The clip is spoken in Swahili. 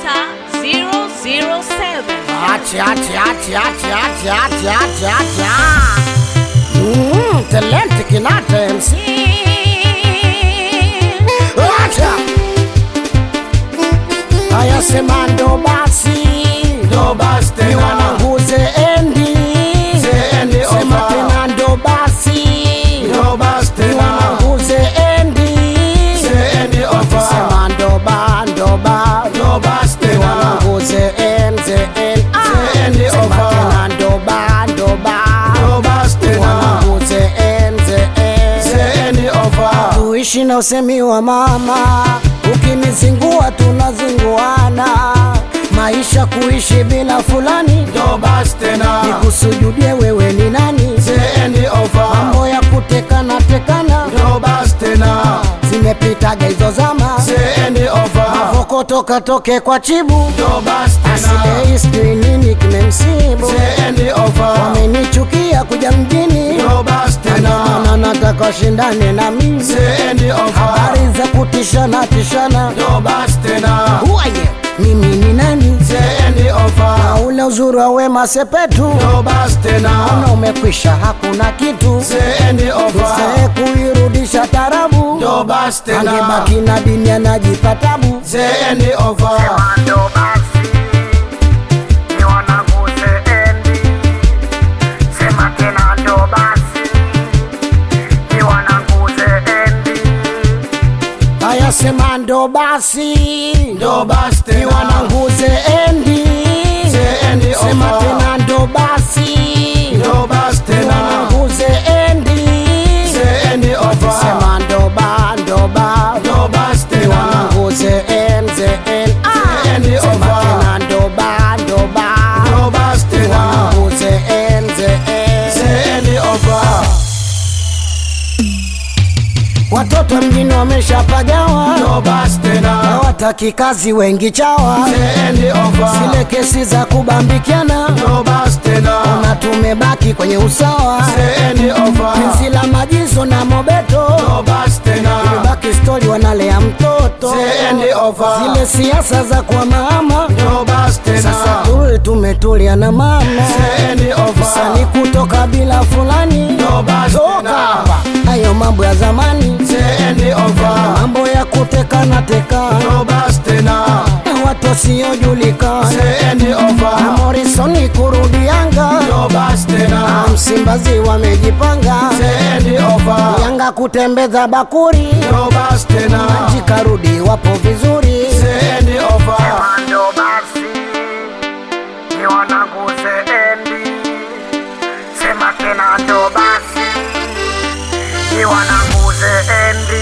Nyota 007. Acha, acha, acha, acha, acha, acha, acha, acha. Mm, talent Kinata MC. Acha. Haya sema ndo basi. Ndo basi tena. Ni wanangu zeendi. Zeendi Sema over. tena ndo basi. Ndo basi Ni tena. wanangu zeendi. Zeendi over. Sema ndo ba, ndo ba. Ndo basi Ni tena. wanangu zeen, zeen. Ah. Zeendi Sema over. tena ndo ba, ndo ba. Ndo basi tena. Wanangu zeen, zeen. Zeendi over. tuishi na usemi wa mama, ukinizingua tunazinguana. Maisha kuishi bila fulani, Ndo basi tena. nikusujudie wewe ni nani? Zeendi over. Mambo ya kutekana tekana Ndo basi tena. zimepitaga hizo zama, Zeendi over. voko toka toke kwa chibu Ndo basi tena. asilei sijui nini kimemsibu, Zeendi over. wamenichukia kuja mjini Ndo basi tena. na nataka shindane na mimi, Zeendi over. habari za kutishana tishana Ndo basi tena. Uaye, mimi ni nani? Zeendi over. Na ule uzuri wa Wema Sepetu Ndo basi tena. na umekwisha, hakuna kitu Zeendi over. Usee kuirudisha tarabu, Ndo basi tena. angebaki na dini anajipa tabu. Zeendi over. Ndo basi ni wanangu zeendi, sema tena ndo basi ni wanangu zeendi. Haya sema ndo basi Ndo basi ni tena. wanangu zeendi, Zeendi sema over. tena ndo basi Ndo basi ni tena. wanangu zeendi, Zeendi over. sema ndo ba ndo ba Ndo basi ni tena. wanangu zeen zeen ah, Zeendi sema over. tena ndo ba ndo ba Ndo basi ni tena. wanangu zeen zeen Zeendi over. watoto mjini wameshapagawa Ndo basi tena. hawataki kazi wengi chawa Zeendi over. zile kesi za kubambikiana Ndo basi tena. na tumebaki kwenye usawa Zeendi over. penzi la majizo na mobeto Ndo basi tena. baki stori wanalea mtoto Zeendi over. zile siasa za kwa mama Ndo basi sasa tena. tuli tumetulia na mama Zeendi over. sani kutoka bila fulani Ndo basi toka tena. hapa hayo mambo ya zamani Zeendi over. mambo ya kutekana tekana Ndo basi tena. na watu wasiojulikana Zeendi na over. Morrison kurudi Yanga Ndo basi tena. na Msimbazi wamejipanga Zeendi over. Yanga kutembeza bakuri Ndo basi tena. jikarudi wapo vizuri Zeendi over. ndo basi ni wanangu zeendi sema tena ndo basi ni wanangu zeendi